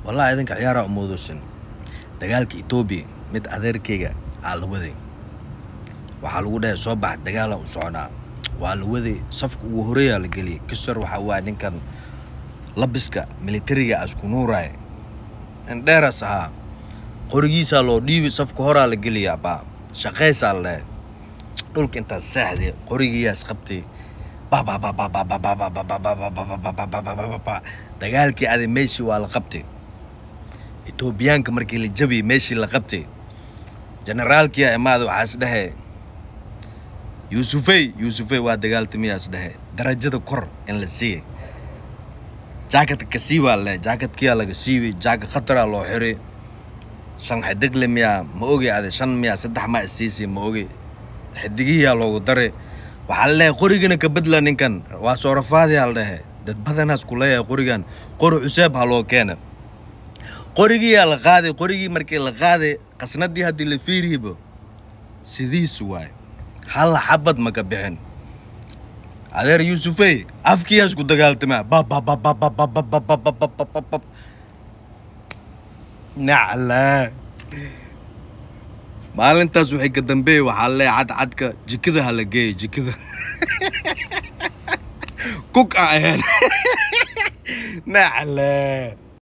wallahi idinka ciyaaraa umoodosan dagaalka etoobiya mid adeerkayga aa la waday waxaa lagu dhahay soo bax dagaala u socnaa waa la waday safka ugu horeeyaa la geliyay kasor waxaa waa ninkan labiska militariga asku nuuraay indheeras ahaa qorigiisaa loo dhiibi safka horaa la geliyaa baa shaqaysaa la dhahay dhulka intaas seexday qorigiiyaas qabtay dagaalkii aday meeshii waa la qabtay etoobiyaanka markii la jabiyay meeshii la qabtay generaalkiia imaada waxaas dhahe yuusufey yuusufey waa dagaaltamiyaas dhahe darajada kor in la siiyay jaakatka ka siiwaa le jaakatkiyaa laga siiway jaaka khataraa loo xiray shan xidigle miyaa ma ogi ade shan miyaa saddex maa isiisay ma ogi xidigihiyaa loogu daray waxaa la leeyahay qorigana ka bedla ninkan waa soo rafaadayaa la dhehe dad badanaas ku leeyahay qorigan qori cuseeb ha loo keena qorigiyaa la qaaday qorigii markii la qaaday qasnadii haddii la fiiriyibo sidiisu waay hal xabad maka bixin adeer yuusufey afkiyaas ku dagaaltamaa bababababababababababab nacla maalintaas waxay ka dambeeyey waxaa leeyahay cadcadka jikada ha la geeyay jikada kuk a ahayn nacla